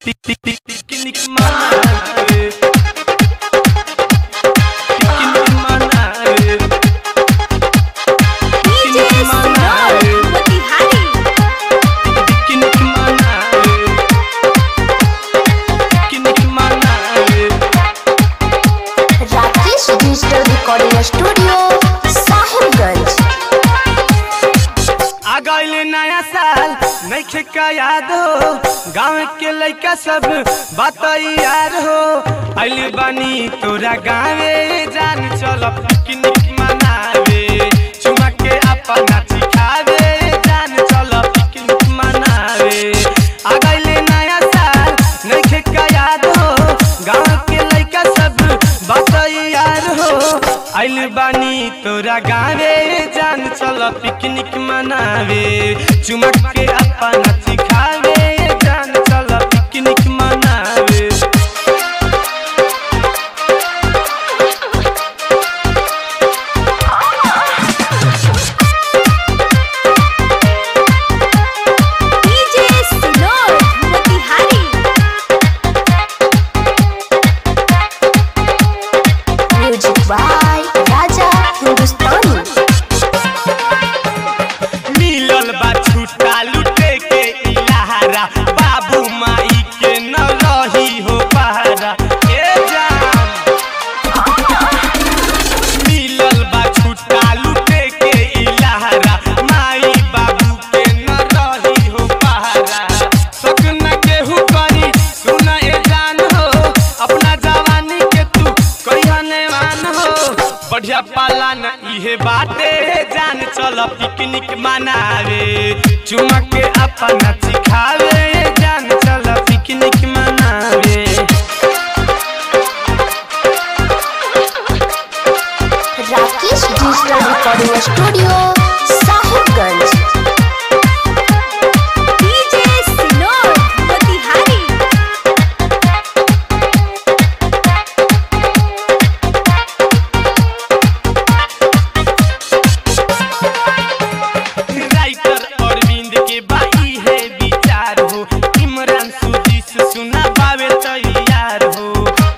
Picnic मनावे picnic मनावे DJ Sinor, Motihari. Picnic मनावे पिकनिक मनावे Rakesh digital recording studio Sahibganj आ गइल नया साल नइखे का याद हो गाँव के लइका सब बात यार हो आइल बानी तोरा गाँवे जान चल पिकनिक मनावे चुमा के अपना चिखावे जान चल पिकनिक मनावे आ गइल नया साल नइखे का याद हो गाँव के लइका सब बात यार हो आइल बानी तोरा गाँवे जान चल पिकनिक मनावे चुमक के अपना सिखावे जान चल पिकनिक मनावे DJ Sinor, Motihari. Music by Raja Hindustani. मिलल बा छूटा लुटे के इलाहारा बाबू माई के न रही हो पहारा ए जान मिलल बा छूटा लुटे के इलाहारा माई बाबू के न रही हो पहारा शक न केहू करी सुन ए जान हो अपना जवानी के तू कहिया नेवान हो बढ़िया पाला न इहे बाटे जान चल पिकनिक मनावे चुमा के अपना सिखावे जान चल पिकनिक मनावे Rakesh digital recording studio Sahibganj DJ Sinor, Motihari. Writer Arvind के बाई है विचार हो इमरान सुजी से सुना पावे तैयार हो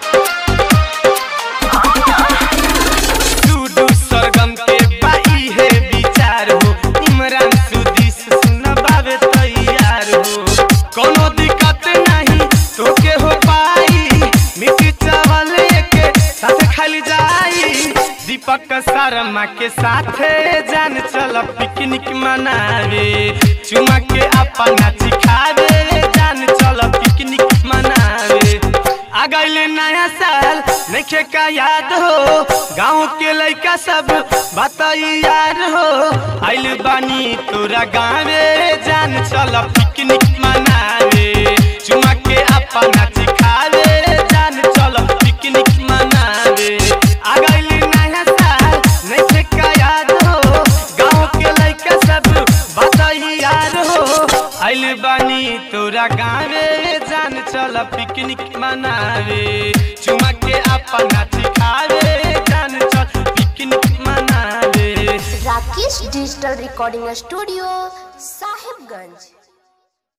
सुडू सरगम के बाई है विचार हो इमरान सुजी से सुना पावे तैयार हो कोनो दिक्कत नहीं तोके हो पाई मिट्टी चावल के साथ खाली जाई दीपक शर्मा के साथे जान चल पिकनिक मनावे चुमा के अपना सिखावे जान चल पिकनिक मनावे आ गइल नया साल नइखे का याद हो गाँव के लइका सब बात यार हो आइल बानी तोरा गाँवे जान चल पिकनिक मनावे चुमा के अपना सिखावे जान चल पिकनिक मनावे आ गइल नया साल नइखे का याद हो गाँव के लइका सब बात यार हो आइल बानी तोरा गाँवे जान चल पिकनिक मनावे चुमा के अपना सिखावे जान चल पिकनिक मनावे Rakesh digital recording studio Sahibganj